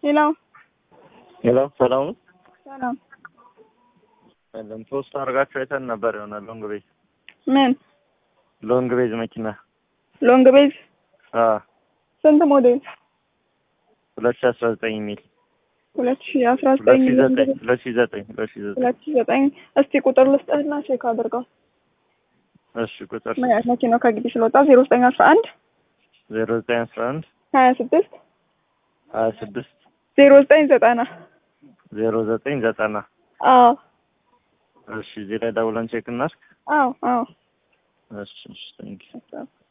ሄሎ ሄሎ ሰላም ነው። ሰላም ሰላም ፖስት አድርጋችሁ አይተን ነበር። የሆነ ሎንግ ቤዝ ምን ሎንግ ቤዝ መኪና ሎንግ ቤዝ አ ስንት ሞዴል? ሁለት ሺህ አስራ ዘጠኝ የሚል ሁለት ሺ አስራ ሁለት ዘጠኝ ሺህ ዘጠኝ ሁለት ሺህ ዘጠኝ ሁለት ሺህ ዘጠኝ ሁለት ሺ ዘጠኝ እስቲ ቁጥር ልስጥህና ቼክ አድርገው። እሺ ቁጥር ምን ያህል መኪናው ከግቢ ስለወጣ ዜሮ ዘጠኝ አስራ አንድ ዜሮ ዘጠኝ አስራ አንድ ሀያ ስድስት ሀያ ስድስት ዜሮ ዘጠኝ ዘጠና ዜሮ ዘጠኝ ዘጠና አዎ እሺ እዚህ ላይ ደውለን ቼክ እናድርግ። አዎ አዎ እሺ እሺ ቴንኪው